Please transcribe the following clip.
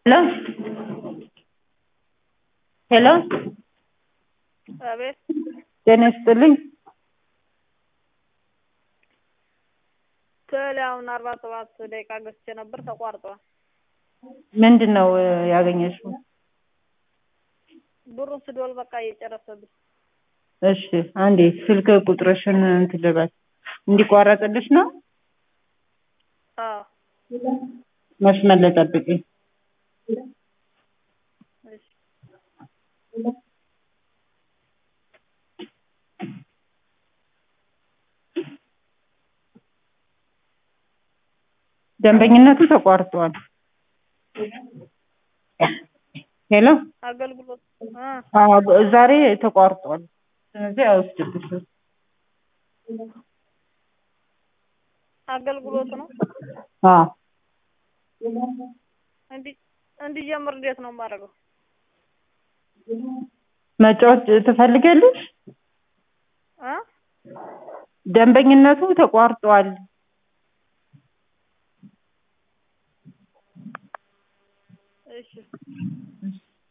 ሄሎ ሄሎ አቤት ጤና ይስጥልኝ። ቴሌ አሁን አርባ ሰባት ደቂቃ ገዝቼ ነበር ተቋርጧል። ምንድን ነው ያገኘሽው? ብሩን ስዶል በቃ እየጨረሰብኝ እሺ አንዴ ስልክ ቁጥርሽን እንትን ልበል እንዲቋረጥልሽ ነው። አዎ መስመር ላይ ጠብቂኝ። እሺ ደንበኝነቱ ተቋርጧል። ሄሎ አገልግሎት እ አዎ ዛሬ ተቋርጧል። ስለዚህ አይወስድብሽም። አገልግሎት ነው አዎ እንዲ እንዲጀምር እንዴት ነው የማደርገው? መጫወት ትፈልጊያለሽ? እ ደንበኝነቱ ተቋርጧል። እሺ